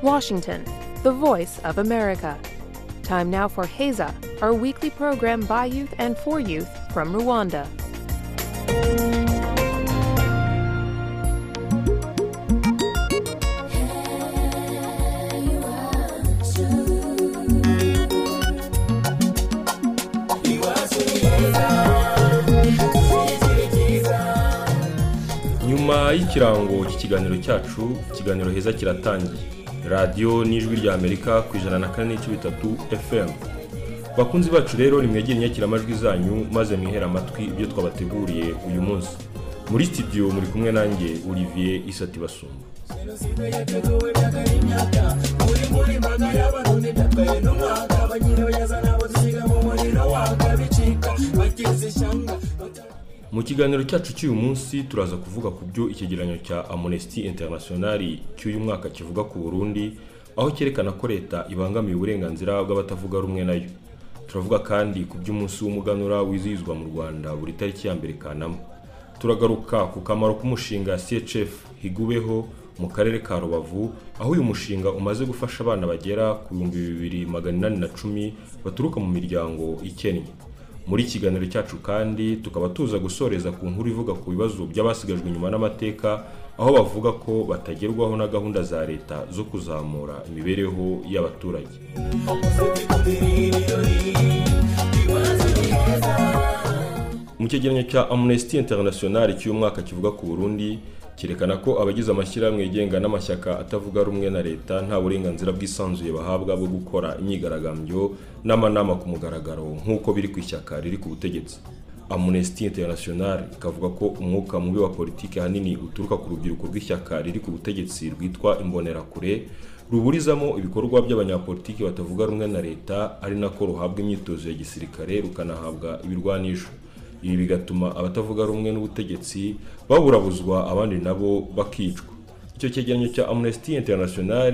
Washington, the voice of America. Time now for Heza, our weekly program by youth and for youth from Rwanda. nyuma y'ikirango cy'ikiganiro cyacu ikiganiro heza kiratangiye radiyo n'ijwi rya amerika ku ijana na kane n'ibice bitatu fm bakunzi bacu rero nimwegere inyakiramajwi zanyu maze mwihere amatwi ibyo twabateguriye uyu munsi muri studio muri kumwe nanjye olivier isati basumba mu kiganiro cyacu cy'uyu munsi turaza kuvuga ku byo icyegeranyo cya amunesti interinasiyonari cy'uyu mwaka kivuga ku burundi aho cyerekana ko leta ibangamiye uburenganzira bw'abatavuga rumwe nayo turavuga kandi ku by'umunsi w'umuganura wizihizwa mu rwanda buri tariki ya mbere kanama turagaruka ku kamaro k'umushinga chf higubeho mu karere ka rubavu aho uyu mushinga umaze gufasha abana bagera ku bihumbi bibiri magana inani na cumi baturuka mu miryango ikennye muri kiganiro cyacu kandi tukaba tuza gusoreza ku nkuru ivuga ku bibazo by'abasigajwe inyuma n'amateka aho bavuga ko batagerwaho na gahunda za leta zo kuzamura imibereho y'abaturage mu cyegeranyo cya amnesty international cy'uyu mwaka kivuga ku burundi cyerekana ko abagize amashyirahamwe yigenga n'amashyaka atavuga rumwe na leta nta burenganzira bwisanzuye bahabwa bwo gukora imyigaragambyo n'amanama ku mugaragaro nk'uko biri ku ishyaka riri ku butegetsi amnesty international ikavuga ko umwuka mubi wa politiki ahanini uturuka ku rubyiruko rw'ishyaka riri ku butegetsi rwitwa imbonerakure ruburizamo ibikorwa by'abanyapolitiki batavuga rumwe na leta ari nako ruhabwa imyitozo ya gisirikare rukanahabwa ibirwanisho ibi bigatuma abatavuga rumwe n'ubutegetsi baburabuzwa abandi nabo bakicwa icyo cyegeranyo cya amnesty international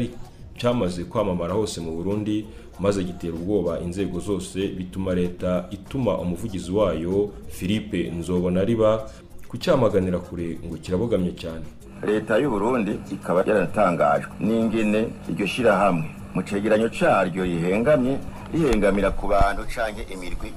cyamaze kwamamara hose mu burundi maze gitera ubwoba inzego zose bituma leta ituma umuvugizi wayo philippe nzobona riba kucyamaganira kure ngo kirabogamye cyane leta y'u burundi ikaba yaratangajwe n'ingene iryo shyirahamwe mu cyegeranyo cyaryo rihengamye rihengamira ku bantu cyangwa imirwi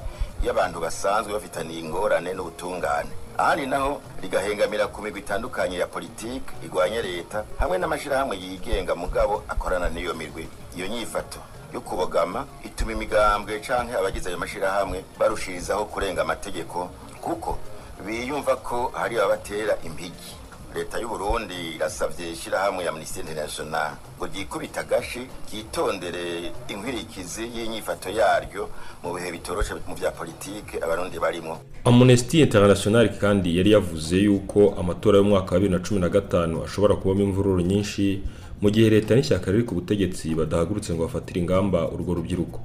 y'abantu basanzwe bafitaniye ingorane n'ubutungane ahandi naho rigahengamira ku migwi itandukanye ya politiki irwanya leta hamwe n'amashyirahamwe yigenga mugabo akorana n'iyo mirwi iyo nyifato yo kubogama ituma imigambwe cyangwa abagize ayo mashyirahamwe barushirizaho kurenga amategeko kuko biyumva ko hari ababatera impigi leta y'u Burundi irasabye ishyirahamwe ya Amnesty International ngo ryikubita agashi ryitondere inkwirikizi y'inyifato yaryo mu bihe bitoroshe mu bya politike abarundi barimo Amnesty International kandi yari yavuze yuko amatora y'umwaka wa 2015 ashobora kubamo imvururu nyinshi mu gihe leta n'ishyaka riri ku butegetsi badahagurutse ngo bafatire ingamba urwo rubyiruko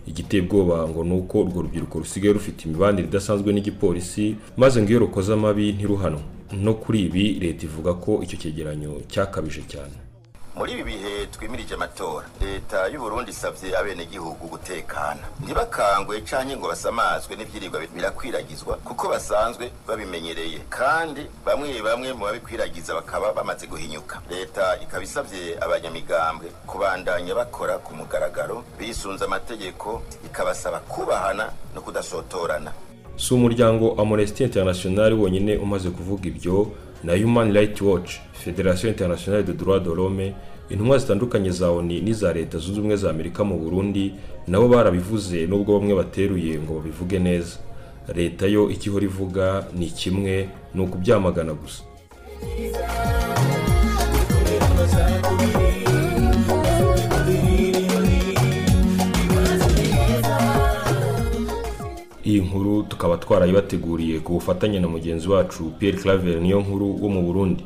igiteye ubwoba ngo ni uko urwo rubyiruko rusigaye rufite imibanire idasanzwe n'igipolisi maze ngo iyo rukoze amabi ntiruhanwe no kuri ibi leta ivuga ko icyo cyegeranyo cyakabije cyane muri ibi bihe twimirije amatora leta y'uburundi isabye abenegihugu gutekana ntibakangwe cyangwa ngo basamazwe n'ibyirirwa birakwiragizwa kuko basanzwe babimenyereye kandi bamwe bamwe mu babikwiragiza bakaba bamaze guhinyuka leta ikaba isabye abanyamigambwe kubandanya bakora ku mugaragaro bisunze amategeko ikabasaba kubahana no kudasotorana si umuryango amnesty international wonyine umaze kuvuga ibyo na human rights watch federation internationale de droit de l'homme intumwa zitandukanye za oni n'iza leta zunze ubumwe za amerika mu burundi nabo barabivuze nubwo bamwe bateruye ngo babivuge neza leta yo ikihora ivuga ni kimwe ni ukubyamagana gusa iyi nkuru tukaba twarayibateguriye ku bufatanye na mugenzi wacu Pierre Claver niyo nkuru wo mu Burundi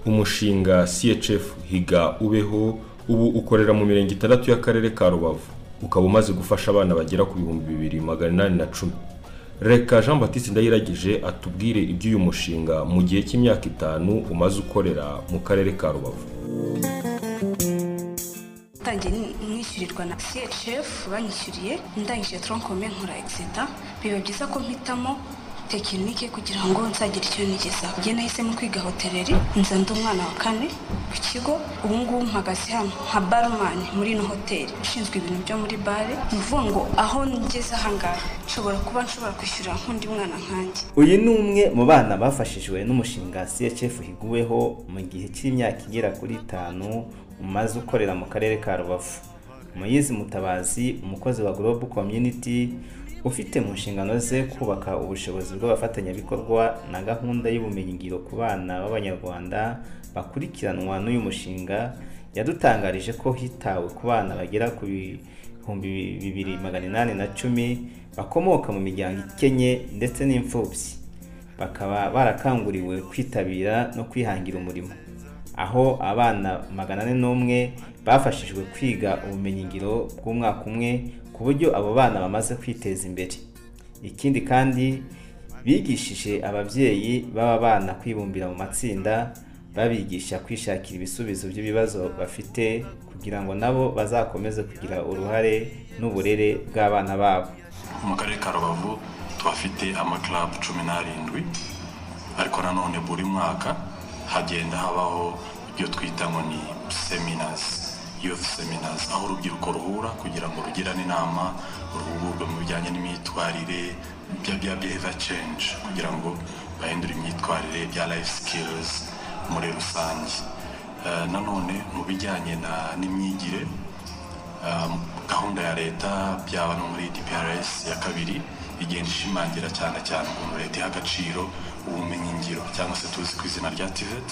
umushinga CHF higa ubeho ubu ukorera mu mirenge itandatu y'akarere ka Rubavu ukaba umaze gufasha abana bagera ku bihumbi bibiri magana inani na cumi reka jean batiste ndayiragije atubwire iby'uyu mushinga mu gihe cy'imyaka itanu umaze ukorera mu karere ka rubavu ntangiye nishyurirwa na CHF banyishyuriye ndangije tronc commun nkora exeter biba byiza ko mpitamo tekinike kugira ngo nzagire icyo nigezaho njye nahisemo kwiga hoteleri nza ndi umwana wa kane ku kigo ubu ngubu mpagaze hano nka barumani muri ino hoteli ushinzwe ibintu byo muri bare ni ukuvuga ngo aho ngeze aha ngaha nshobora kuba nshobora kwishyura nk'undi mwana nkanjye uyu ni umwe mu bana bafashijwe n'umushinga CHF higuweho mu gihe cy'imyaka igera kuri itanu umaze ukorera mu karere ka rubavu muyizi mutabazi umukozi wa global community ufite mu nshingano ze kubaka ubushobozi bw'abafatanyabikorwa na gahunda y'ubumenyingiro ku bana b'abanyarwanda bakurikiranwa n'uyu mushinga yadutangarije ko hitawe ku bana bagera ku bihumbi bibiri magana inani na cumi bakomoka mu miryango ikennye ndetse n'imfubyi bakaba barakanguriwe kwitabira no kwihangira umurimo aho abana magana ane n'umwe bafashijwe kwiga ubumenyingiro bw'umwaka umwe ku buryo abo bana bamaze kwiteza imbere ikindi kandi bigishije ababyeyi b'aba bana kwibumbira mu matsinda babigisha kwishakira ibisubizo by'ibibazo bafite kugira ngo nabo bazakomeze kugira uruhare n'uburere bw'abana babo mu karere ka rubavu tuhafite amakarabu cumi n'arindwi ariko nanone buri mwaka hagenda habaho ibyo twita ngo ni seminazi youth seminars aho urubyiruko ruhura kugira ngo rugirane inama ruhugurwe mu bijyanye n'imyitwarire bya bya behavior change kugira ngo bahindure imyitwarire bya life skills muri rusange Eh, nanone mu bijyanye na- n'imyigire um, gahunda ya leta byaba no muri dprs ya kabiri igenda ishimangira cyane cyane ukuntu leta iha agaciro ubumenyingiro cyangwa se tuzi ku izina rya tivet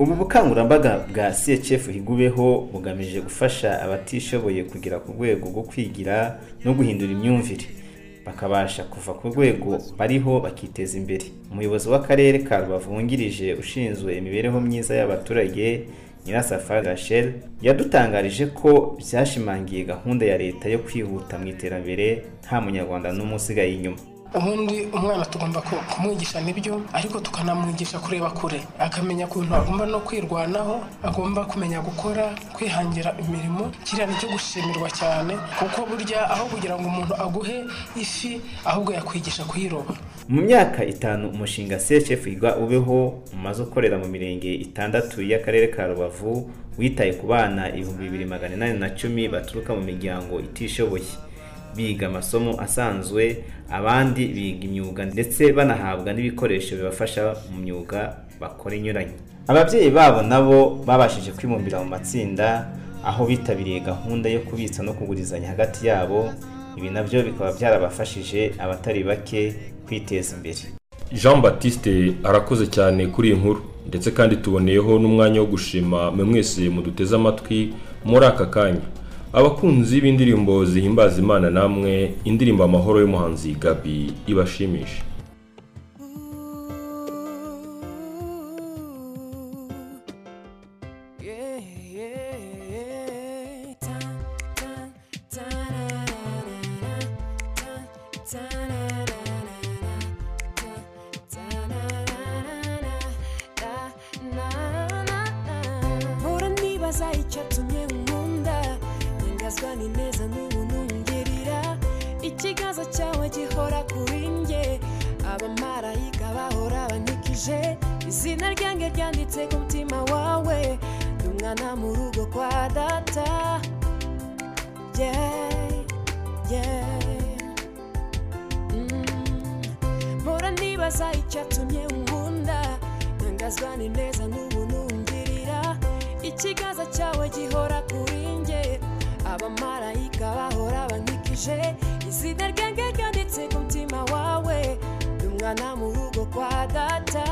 ubu bukangurambaga bwa CHF higubeho bugamije gufasha abatishoboye kugera ku rwego rwo kwigira no guhindura imyumvire bakabasha kuva ku rwego bariho bakiteza imbere umuyobozi w'akarere ka rubavu wungirije ushinzwe imibereho myiza y'abaturage nyirasafari rachel yadutangarije ko byashimangiye gahunda ya leta yo kwihuta mu iterambere nta munyarwanda n'umwe usigaye inyuma ubundi umwana tugomba ku- kumwigisha nibyo ariko tukanamwigisha kureba kure akamenya ukuntu agomba no kwirwanaho agomba kumenya gukora kwihangira imirimo kiriya ni cyo gushimirwa cyane kuko burya aho kugira ngo umuntu aguhe ifi ahubwo yakwigisha kuyiroba mu myaka itanu umushinga CHF igwa ubeho umaze ukorera mu mirenge itandatu y'akarere ka rubavu witaye ku bana ibihumbi bibiri magana inani na cumi baturuka mu miryango itishoboye biga amasomo asanzwe abandi biga imyuga ndetse banahabwa n'ibikoresho bibafasha mu myuga bakora inyuranye ababyeyi babo nabo babashije kwibumbira mu matsinda aho bitabiriye gahunda yo kubitsa no kugurizanya hagati yabo ibi nabyo bikaba byarabafashije abatari bake kwiteza imbere jean batiste arakoze cyane kuri iyi nkuru ndetse kandi tuboneyeho n'umwanya wo gushima mwe mwese muduteze amatwi muri aka kanya abakunzi b'indirimbo zihimbaza imana namwe indirimbo amahoro y'umuhanzi gabi ibashimishe mpora nibaza icyatumye nkunda ntangazwa n'ineza n'ubuntu ngirira ikiganza cyawe gihora kuri nge abamarayika bahora bankikije izina ryanjye ryanditse ku mutima wawe ndi umwana mu rugo kwa data yeah, yeah. Mm. mpora nibaza icyatumye nkunda ntangazwa n'ineza n'ubuntu ngirira ikiganza cyawe gihora kuri nge abamarayika bahora bankikije izina ryanjye ryanditse ku mutima wawe ndi umwana mu rugo kwa data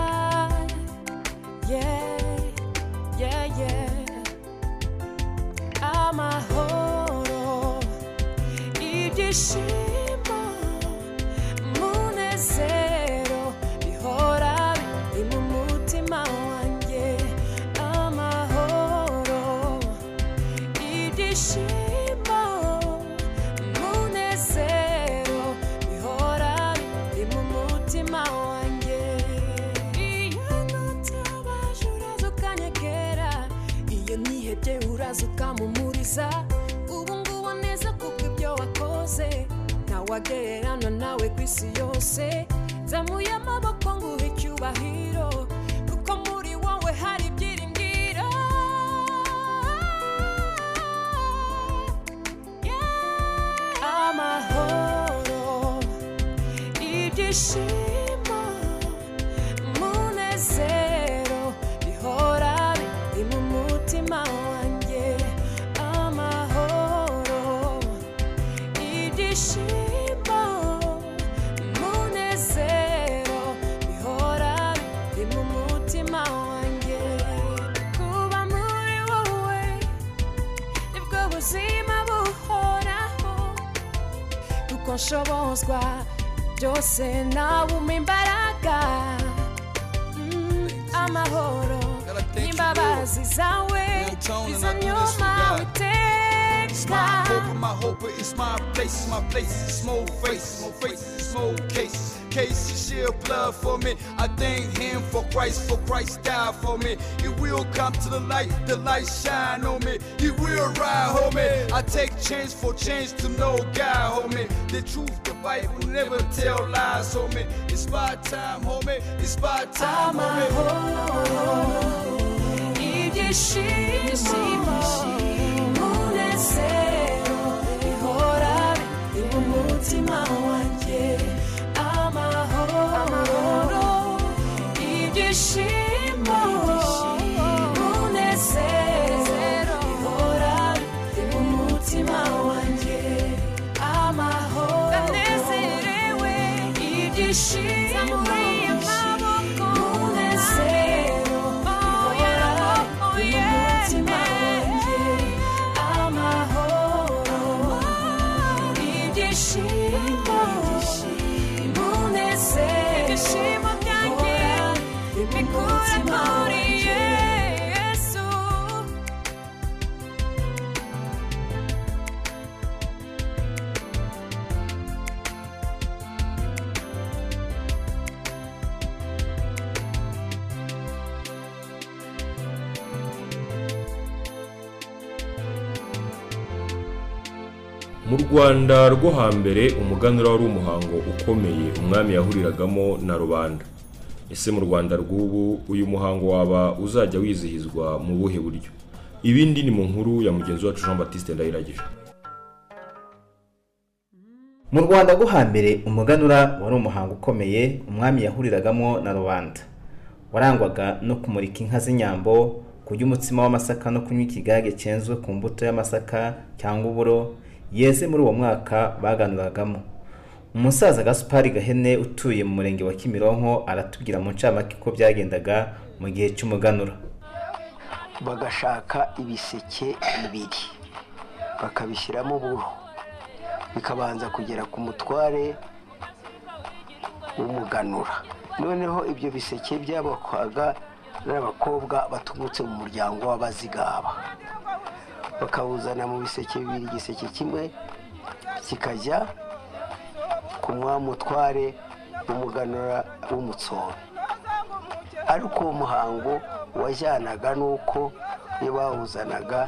yeah, yeah, yeah. amahoro ibyishimo munezero bihora biri mu mutima wanjye amahoro ibyishimo munezero bihora biri mu mutima wanjye iyo nutabaje uraza ukanyegera iyo nihebye uraza ukamumuriza ubu ngubu neza kuko ibyo wakoze ntawagererana nawe ku isi yose nzamuye amaboko nguhe icyubahiro kuko muri wowe hari ibyiringiro Yeah. amahoro ibyishimo umunezero bihora biri mu mutima wanjye amahoro ibyishimo umunezero bihora biri mu mutima wanjye kuba muri wowe nibwo buzima buhoraho kuko nshobozwa byose nawe umpa imbaraga Mm, amahoro n'imbabazi zawe bizanyuma uteka my hope is my place, my place is small face, small face is small case. Case you shed blood for me. I thank him for Christ, for Christ died for me. He will come to the light, the light shine on me. He will ride, homie. I take change for change to know God, homie. The truth, the Bible never tell lies, homie. It's my time, homie. It's my time, homie. ibyishimo umunezero bihora biri mu mutima wanjye amahoro ibyishimo umunezero bihora biri mu mutima wanjye amahoro ndanezerewe ibyishimo umunezero bihora biri mu mutima wanjye amahoro ibyishimo ibyishimo byanjye bikura muri yesu mu rwanda rwo hambere umuganura wari umuhango ukomeye umwami yahuriragamo na rubanda ese mu rwanda rw'ubu uyu muhango waba uzajya wizihizwa mu buhe buryo ibindi ni mu nkuru ya mugenzi wacu jean batiste ndahiragije mu rwanda rwo hambere umuganura wari umuhango ukomeye umwami yahuriragamo na rubanda warangwaga no kumurika inka z'inyambo kurya umutsima w'amasaka no kunywa ikigage cyenzwe ku mbuto y'amasaka cyangwa uburo yeze muri uwo mwaka baganuragamo umusaza gasupari gahene utuye mu murenge wa kimironko aratubwira mu ncamake uko byagendaga mu gihe cy'umuganura bagashaka ibiseke bibiri bakabishyiramo uburo bikabanza kugera ku mutware w'umuganura noneho ibyo biseke byabakwaga n'abakobwa baturutse mu muryango w'abazigaba bakawuzana mu biseke bibiri igiseke kimwe kikajya ku mwamutware w'umuganura w'umutsoro ariko uwo muhango wajyanaga n'uko iyo bawuzanaga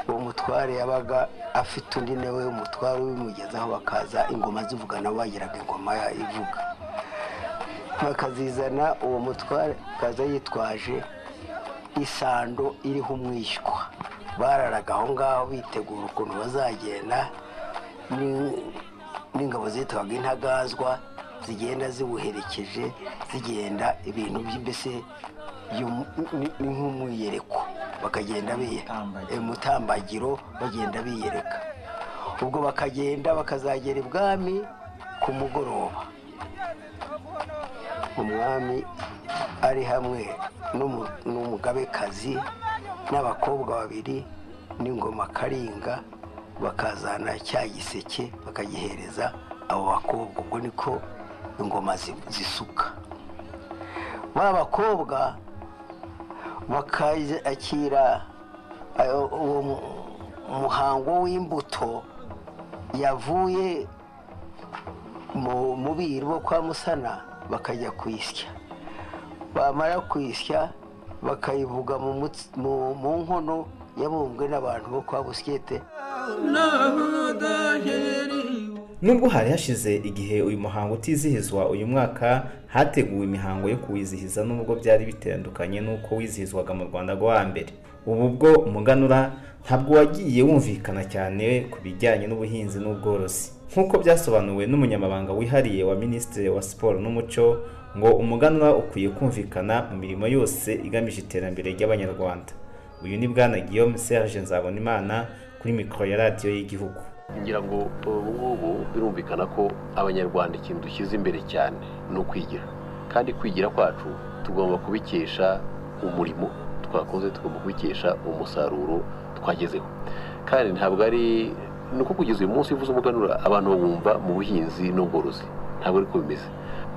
uwo mutware yabaga afite undi nawe umutware ubimugezaho bakaza ingoma zivuga nabo bagiraga ingoma ya- ivuga bakazizana uwo mutware akaza yitwaje isando iriho umwishywa bararaga aho ngaho bitegura ukuntu bazagenda ni- n'ingabo zitwaga intagazwa zigenda ziwuherekeje zigenda ibintu by- mbese by'umu- ni- ni nk'umwiyereko bakagenda biyereka mutambagiro bagenda biyereka ubwo bakagenda bakazagera ibwami ku mugoroba umwami ari hamwe n'umu- n'umugabekazi n'abakobwa babiri n'ingoma karinga bakazana cya giseke bakagihereza abo bakobwa ubwo niko ingoma zi- zisuka ba bakobwa bakakira ayo- uwo mu- muhango w'imbuto yavuye mu mubiri wo kwa musana bakajya kwisya bamara kwisya bakayivuga mu mutsi- mu- mu nkono yabumbwe n'abantu bo kwa busikete nubwo hari hashize igihe uyu muhango utizihizwa uyu mwaka hateguwe imihango yo kuwizihiza nubwo byari bitandukanye n'uko wizihizwaga mu rwanda rwo hambere ubu bwo umuganura ntabwo wagiye wumvikana cyane ku bijyanye n'ubuhinzi n'ubworozi nk'uko byasobanuwe n'umunyamabanga wihariye wa minisitiri wa siporo n'umuco ngo umuganura ukwiye kumvikana mu mirimo yose igamije iterambere ry'abanyarwanda uyu ni bwana guillaume serge nzabonimana kuri mikoro ya radiyo y'igihugu ngira ngo ubu ngubu birumvikana ko abanyarwanda ikintu dushyize imbere cyane ni ukwigira kandi kwigira kwacu tugomba kubikesha umurimo twakoze tugomba kubikesha umusaruro twagezeho kandi ntabwo ari ni uko kugeza uyu munsi uvuze umuganura abantu bawumva mu buhinzi n'ubworozi ntabwo ariko bimeze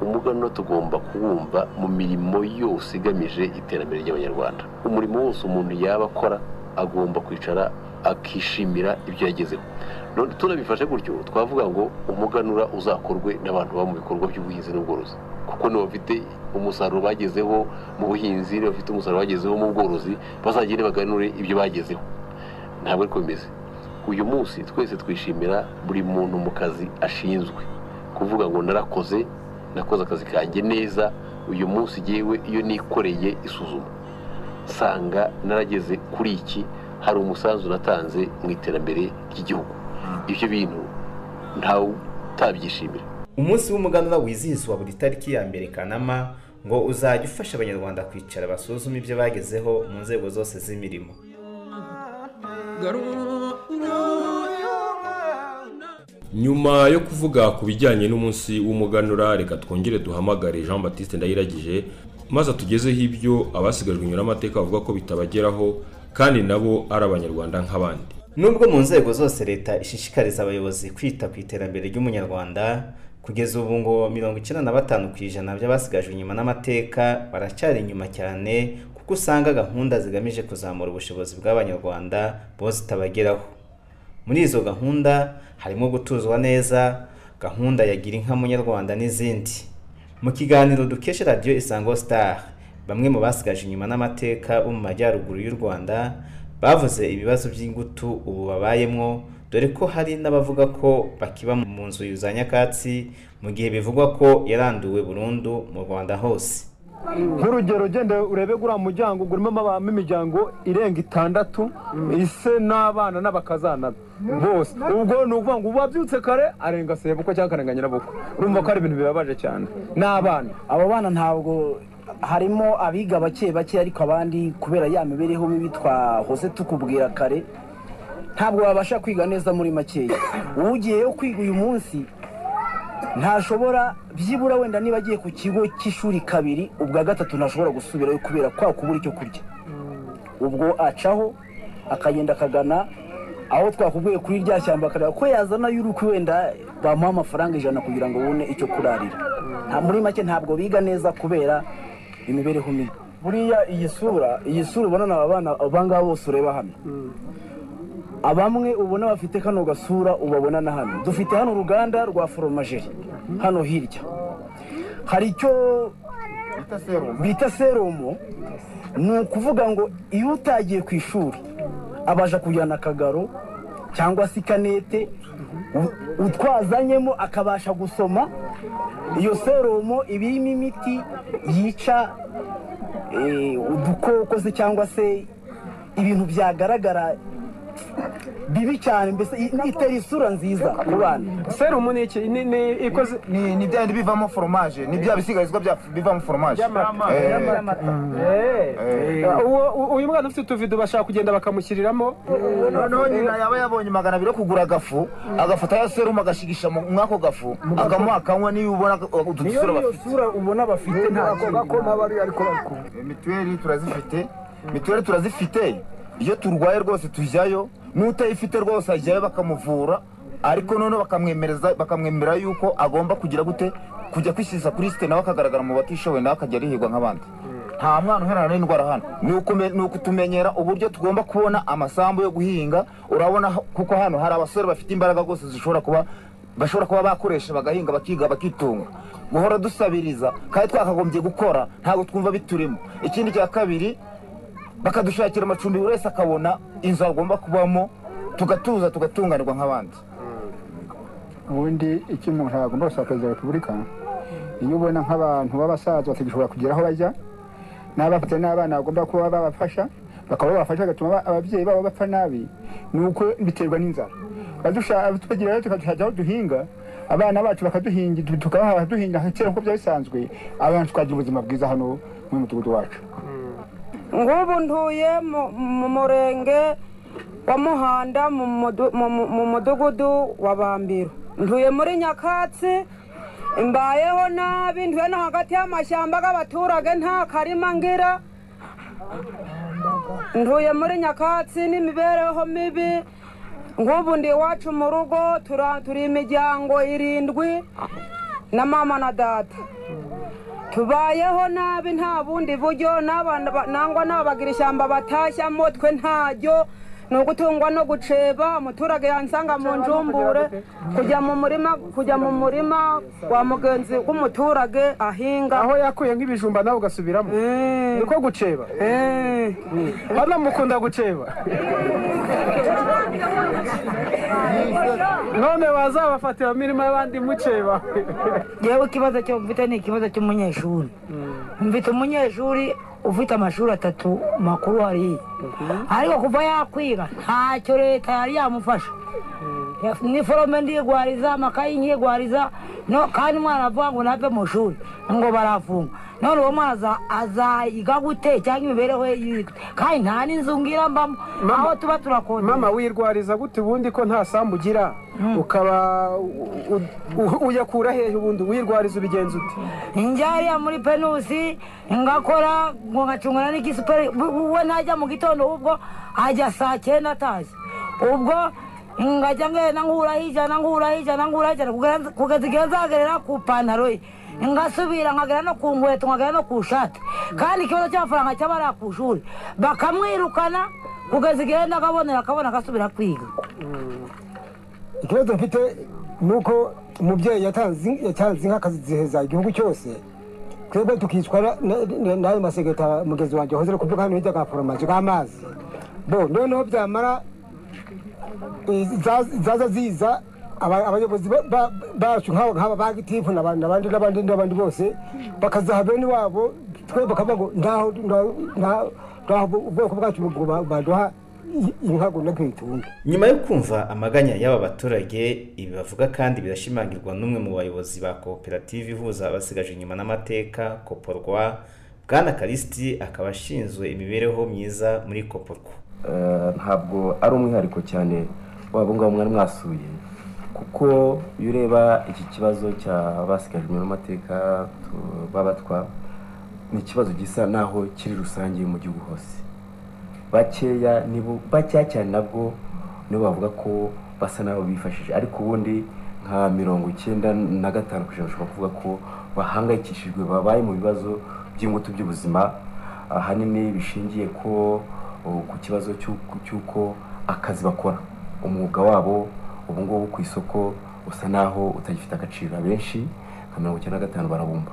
umuganura tugomba kuwumva mu mirimo yose igamije iterambere ry'abanyarwanda umurimo wose umuntu yaba akora agomba kwicara akishimira ibyo yagezeho none tunabifashe gutyo twavuga ngo umuganura uzakorwe n'abantu baba mu bikorwa by'ubuhinzi n'ubworozi kuko niba bafite umusaruro bagezeho mu buhinzi niba bafite umusaruro bagezeho mu bworozi bazagende baganure ibyo bagezeho ntabwo ariko bimeze uyu munsi twese twishimira buri muntu mu kazi ashinzwe kuvuga ngo narakoze nakoze akazi kanjye neza uyu munsi yewe iyo nikoreye isuzuma nsanga narageze kuri iki hari umusanzu natanze mu iterambere ry'igihugu ibyo bintu ntawe utabyishimira umunsi w'umuganura wizihizwa buri tariki ya mbere kanama ngo uzajya ufasha abanyarwanda kwicara basuzume ibyo bagezeho mu nzego zose z'imirimo nyuma yo kuvuga ku bijyanye n'umunsi w'umuganura reka twongere duhamagare jean batiste ndayiragije maze atugezeho ibyo abasigajwe inyuma n'amateka bavuga ko bitabageraho kandi nabo ari abanyarwanda nk'abandi nubwo mu nzego zose leta ishishikariza abayobozi kwita ku iterambere ry'umunyarwanda kugeza ubu ngo mirongo icyenda na batanu ku ijana by'abasigajwe inyuma n'amateka baracyari inyuma cyane kuko usanga gahunda zigamije kuzamura ubushobozi bw'abanyarwanda bo zitabageraho muri izo gahunda harimo gutuzwa neza gahunda ya gira inka munyarwanda n'izindi mu kiganiro dukesha radiyo isango star bamwe mu basigaje inyuma n'amateka bo mu majyaruguru y'u rwanda bavuze ibibazo by'ingutu ubu babayemo dore ko hari n'abavuga ko bakiba mu nzu za nyakatsi mu gihe bivugwa ko yaranduwe burundu mu rwanda hose nk'urugero ugende urebe guriya muryango urimo abamo imiryango irenga itandatu ise n'abana n'abakazana bose ubwo ni ukuvuga ngo uwabyutse kare arenga sebukwe cyangwa akarenga nyirabukwe urumva ko ari ibintu bibabaje cyane n'abana abo bana ntabwo harimo abiga bake bake ariko abandi kubera ya mibereho mibi twahoze tukubwira kare ntabwo babasha kwiga neza muri makeya uwugiyeyo kwiga uyu munsi ntashobora byibura wenda niba agiye ku kigo cy'ishuri kabiri ubwa gatatu ntashobora gusubirayo kubera kwa kubura icyo kurya ubwo acaho akagenda akagana aho twakubwiye kuri rya shyamba akareba ko yazana y'uruku wenda bamuha amafaranga ijana kugira ngo abone icyo kurarira muri make ntabwo biga neza kubera imibereho mibi buriya iyi sura iyi sura ubona aba bana aba ngaba bose ureba hano abamwe ubona bafite kano gasura ubabona na hano dufite hano uruganda rwa foromajeri hano hirya hari icyo bita serumu ni ukuvuga ngo iyo utagiye ku ishuri abasha kujyana akagaro cyangwa se ikanete utwazanyemo akabasha gusoma iyo serumo iba irimo imiti yica udukoko se cyangwa se ibintu byagaragara bibi cyane mbese itera isura nziza ku bana serumu ni iki ni bya bindi bivamo foromaje ni bya bisigarizwa bivamo foromaje uyu mwana ufite utuvido bashaka kugenda bakamushyiriramo noneho nyina yaba yabonye magana abiri yo kugura agafu agafata ya serumu agashigisha muri ako gafu akamuha akanywa niyo ubona utu dusura bafite niyo sura ubona bafite ntabwo gako n'abari ariko mituweli turazifite mituweli turazifite iyo turwaye rwose tujyayo n'utayifite rwose ajyayo bakamuvura ariko noneho bakamwemereza bakamwemera yuko agomba kugira gute kujya kwishyiza kuri site nawe akagaragara mu batishoboye nawe akajya arihirwa nk'abandi nta mwana uherana n'indwara hano ni ukutumenyera uburyo tugomba kubona amasambu yo guhinga urabona kuko hano hari abasore bafite imbaraga rwose zishobora kuba bashobora kuba bakoresha bagahinga bakiga bakitunga guhora dusabiriza kandi twakagombye gukora ntabwo twumva biturimo ikindi cya kabiri bakadushakira amacumbi buri wese akabona inzu agomba kubamo tugatuza tugatunganirwa nk'abandi ubundi icyo umuntu agomba gusaba perezida wa repubulika iyo ubona nk'abantu b'abasaza batagishobora kugera aho bajya n'abafite n'abana bagomba kuba babafasha bakaba babafasha bigatuma aba- ababyeyi babo bapfa nabi ni uko biterwa n'inzara badusha- tukagira rero tukajya aho duhinga abana bacu bakaduhinga tu- tukabaha duhinga nka kera nk'uko byari bisanzwe abantu tukagira ubuzima bwiza hano mu mudugudu wacu ngubu ntuye mu- mu murenge wa muhanda mu mudu- mu- mu- mu mudugudu wa bambiro ntuye muri nyakatsi mbayeho nabi ntuye no hagati y'amashyamba y'abaturage nta karima ngira ntuye muri nyakatsi n'imibereho mibi ngubu ndi iwacu mu rugo tura- turi imiryango irindwi na mama na data tubayeho nabi nta bundi buryo n'abana ba- nangwa n'abagira ishyamba batashyamo twe ntaryo ni ugutungwa no guceba umuturage yansanga mu njumbure kujya mu murima kujya mu murima wa mugenzi w'umuturage ahinga aho yakuye nk'ibijumba nawe ugasubiramo niko guceba hano mukunda guceba none bazabafatira mu mirima y'abandi muceba yewe ikibazo cyo mfite ni ikibazo cy'umunyeshuri mfite umunyeshuri ufite amashuri atatu makuru hariya ariko kuva yakwiga ntacyo leta yari yamufasha niforome ndigwariza amakayi nkigwariza no kandi umwana avuga ngo nave mu shuri ngo barafunga none uwo mwana aza- azayiga gute cyangwa imibereho ye yitwe kandi nta n'inzu ngira mbamo aho tuba turakodesha mama wirwariza gute ubundi ko nta sambu ugira ukaba u- u- uyakura hehe ubundi wirwariza ubigenza ute njyariya muri penusi ngakora ngo ngacungana n'igisuperi we we ntajya mu gitondo ubwo ajya saa cyenda atazi ubwo ngajya ngenda nkuraho ijana nkuraho ijana nkuraho ijana kugera- kugeza igihe nzagerera ku ipantaro ye ngasubira nkagera no ku nkweto nkagera no ku shati kandi ikibazo cy'amafaranga cyaba ari ku ishuri bakamwirukana kugeza igihe ndakabonera akabona agasubira kwiga ikibazo mfite ni uko umubyeyi yatanze yatanze nk'akaziziheza igihugu cyose twebwe tukicwa na- na- n'ayo masegeta mugezi wanjye wahoze ari kuvuga hano hirya ka foromaje bw'amazi bo noneho byamara eh, za- zaza ziza aba- abayobozi ba- ba- bacu nk'aba nk'aba ba gitifu n'aba- n'abandi n'abandi n'abandi bose bakazaha bene wabo twe bakavuga ngo ndaho ndaho- ndaho- ndaho ubwoko bwacu bugu- baduha inka ngo ntakitunga nyuma yo kumva amaganya y'aba baturage ibi bavuga kandi birashimangirwa n'umwe mu bayobozi ba koperative ihuza abasigaje inyuma n'amateka koporwa bwana karisiti akaba ashinzwe imibereho myiza muri koporwa Eh, ntabwo ari umwihariko cyane waba ngabo mwari mwasuye kuko iyo ureba iki kibazo cy'abasigajwe n'amateka tu- b'abatwa ni ikibazo gisa naho kiri rusange mu gihugu hose bakeya nibo bakeya cyane nabwo nibo bavuga ko basa n'abo bifashije ariko ubundi nka mirongo icyenda na gatanu ku ijana ushobora kuvuga ko bahangayikishijwe babaye mu bibazo by'ingutu by'ubuzima ahanini bishingiye ko uh, ku kibazo cy'uko- cy'uko akazi bakora umwuga wabo ubu ngubu ku isoko usa naho utagifite agaciro abenshi nka mirongo icyenda na gatanu barabumba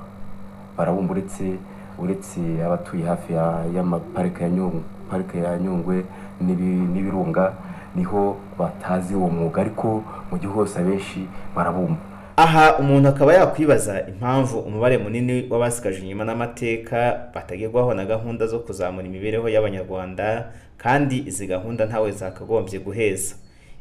barabumba uretse uretse abatuye hafi ya- y'amaparike ya nyungwe parike ya nyungwe n'ibi- n'ibirunga niho batazi uwo mwuga ariko mu gihugu hose abenshi barabumba aha umuntu akaba yakwibaza impamvu umubare munini w'abasigaje inyuma n'amateka batagerwaho na gahunda zo kuzamura imibereho y'abanyarwanda kandi izi gahunda ntawe zakagombye guheza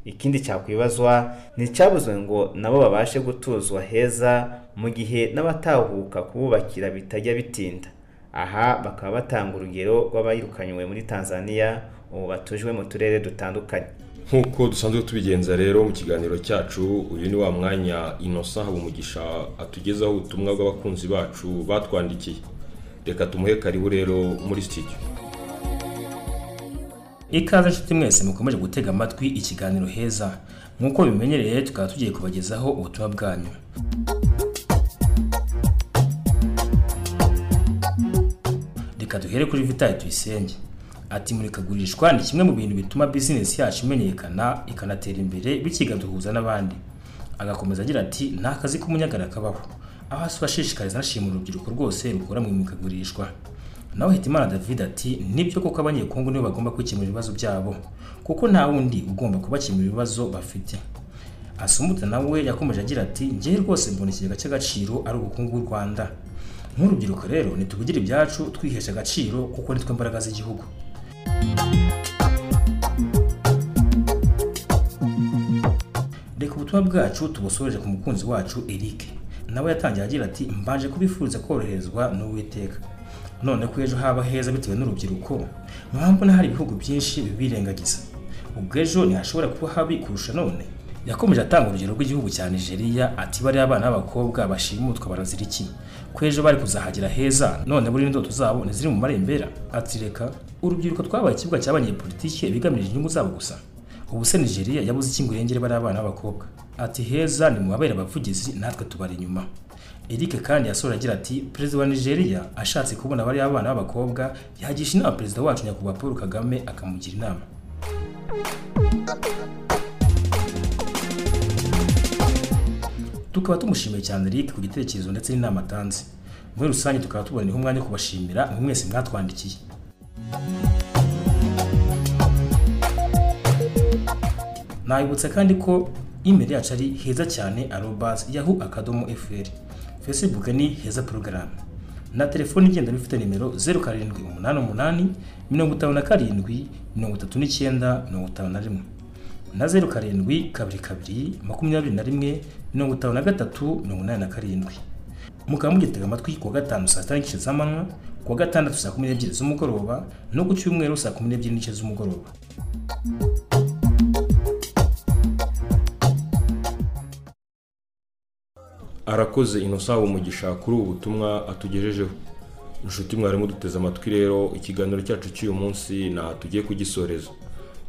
ikindi cyakwibazwa ni icyabuze ngo nabo babashe gutuzwa heza mu gihe n'abatahuka kububakira bitajya bitinda aha bakaba batanga urugero rw'abayirukanywe muri tanzania ubu batujwe mu turere dutandukanye nk'uko dusanzwe tubigenza rero mu kiganiro cyacu uyu ni wa mwanya inosa habumugisha atugezaho ubutumwa bw'abakunzi bacu batwandikiye reka tumuhe karibu rero muri studio ikaze nshuti mwese mukomeje gutega amatwi ikiganiro heza nk'uko bimenyereye tukaba tugiye kubagezaho ubutumwa bwanyu reka duhere kuri vitali tuyisenge ati murikagurishwa ni kimwe mu bintu bituma bizinesi yacu imenyekana ikanatera imbere bikigaduhuza n'abandi agakomeza agira ati nta kazi k'umunyagara kabaho aho asaba ashishikariza anashima urubyiruko rwose rukora mu imurikagurishwa nawe hitimana david ati nibyo koko abanyekongo nibo bagomba kwikemura ibibazo byabo kuko nta wundi ugomba kubakemura ibibazo bafite asumbuta nawe yakomeje agira ati njyewe rwose mbona ikigega cy'agaciro ari ubukungu bw'u rwanda nk'urubyiruko rero ntituvugire ibyacu twihesha agaciro kuko nitwe mbaraga z'igihugu reka ubutumwa bwacu tubusoreje ku mukunzi wacu eric nawe yatangiye agira ati mbanje kubifuriza koroherezwa n'uwiteka none ko ejo haba heza bitewe n'urubyiruko mpamvu hari ibihugu byinshi bibirengagiza ubwo ejo ntihashobora kuba habi kurusha none yakomeje atanga urugero rw'igihugu cya nigeria ati bariya abana b'abakobwa bashimutwa barazira iki ko ejo bari kuzahagera heza none buriya indoto zabo ntiziri mu marembera ati reka urubyiruko twabaye ikibuga cy'abanyepolitike bigamije inyungu zabo gusa ubu se nigeria yabuze iki ngo irengere bariya abana b'abakobwa ati heza ni mubabere abavugizi natwe tubari inyuma eric kandi yasoje agira ati perezida wa nigeria ashatse kubona bariya abana b'abakobwa yagisha inama perezida wacu nyakubahwa paul kagame akamugira inama tukaba tumushimiye cyane eric ku gitekerezo ndetse n'inama atanze muri rusange tukaba tuboneraho umwanya wo kubashimira mwe mwese mwatwandikiye nabibutsa kandi ko imeri yacu ari heza cyane arobas yahu akadomo fr facebook ni heza porogaramu na telefoni igendanwa ifite nimero zeru karindwi umunani umunani mirongo itanu na karindwi mirongo itatu n'icyenda mirongo itanu na rimwe na zeru karindwi kabiri kabiri makumyabiri na rimwe mirongo itanu na gatatu mirongo inani na karindwi mukaba mugitega amatwi kuwa gatanu saa sita n'igice z'amanywa kuwa gatandatu saa kumi n'ebyiri z'umugoroba no ku cyumweru saa kumi n'ebyiri n'igice z'umugoroba arakoze inosa umugisha kuri ubu butumwa atugejejeho inshuti mwarimu duteze amatwi rero ikiganiro cyacu cy'uyu munsi nta tugiye kugisoreza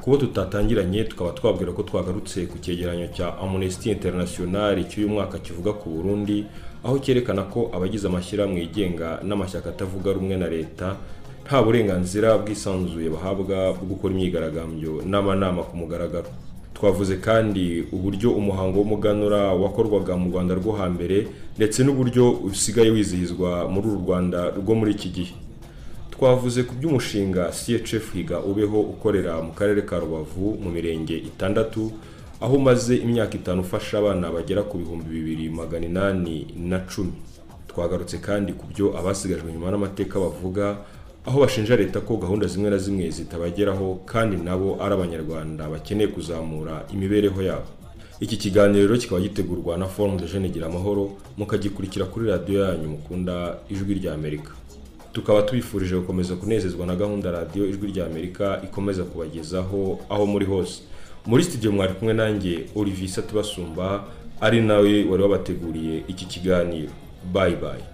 kuba tutatangiranye tukaba twabwira ko twagarutse ku cyegeranyo cya amnesty international cy'uyu mwaka kivuga ku burundi aho cyerekana ko abagize amashyirahamwe yigenga n'amashyaka atavuga rumwe na leta nta burenganzira bwisanzuye bahabwa bwo gukora imyigaragambyo n'amanama ku mugaragaro twavuze kandi uburyo umuhango w'umuganura wakorwaga mu rwanda rwo hambere ndetse n'uburyo usigaye wizihizwa muri uru rwanda rwo muri iki gihe twavuze ku by'umushinga CHF higa ubeho ukorera mu karere ka Rubavu mu mirenge itandatu aho umaze imyaka itanu ufasha abana bagera ku bihumbi bibiri magana inani na cumi twagarutse kandi ku byo abasigajwe nyuma n'amateka bavuga aho bashinja leta ko gahunda zimwe na zimwe zitabageraho kandi nabo ari abanyarwanda bakeneye kuzamura imibereho yabo iki kiganiro rero kikaba gitegurwa na forumu de jene gira amahoro mukagikurikira kuri radiyo yanyu mukunda ijwi rya amerika tukaba tubifurije gukomeza kunezezwa na gahunda radiyo ijwi rya amerika ikomeza kubagezaho aho muri hose muri studio mwari kumwe nanjye olivier satubasumba ari nawe wari wabateguriye iki kiganiro bayi bayi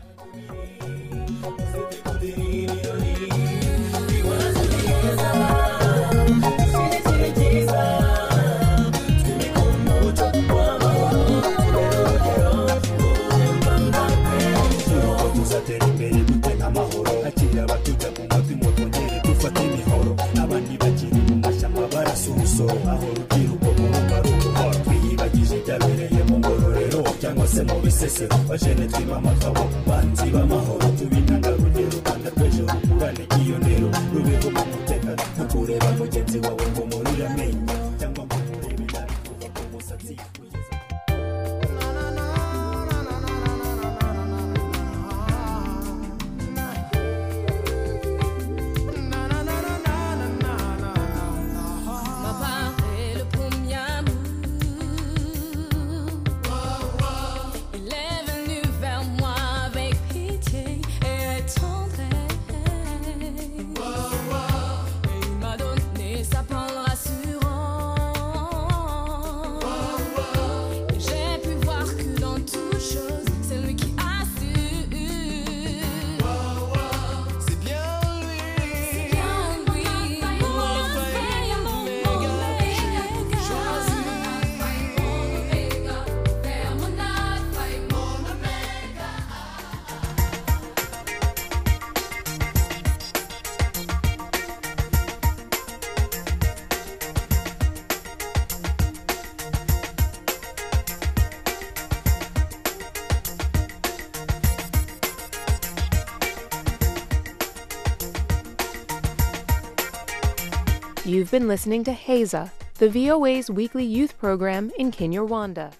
se mu bisesero bajene twiba amatabo banzi b'amahoro tubinanga rugero rwanda rw'ejo rugurane ryiyonero rubeho mu mutekano ntukureba mugenzi wawe ngo murira amenyo cyangwa ngo murebe nabi kuva ku musatsi kugeza Il est venu vers moi avec pitié et tendresse. Et il m'a donné sa parole rassurante. Et J'ai pu voir que dans toute chose, c'est lui qui a su. C'est bien lui. C'est bien lui. Mon frère, mon omega. Mon omega. There will not fight more You've been listening to Haza, the VOA's weekly youth program in Kinyarwanda.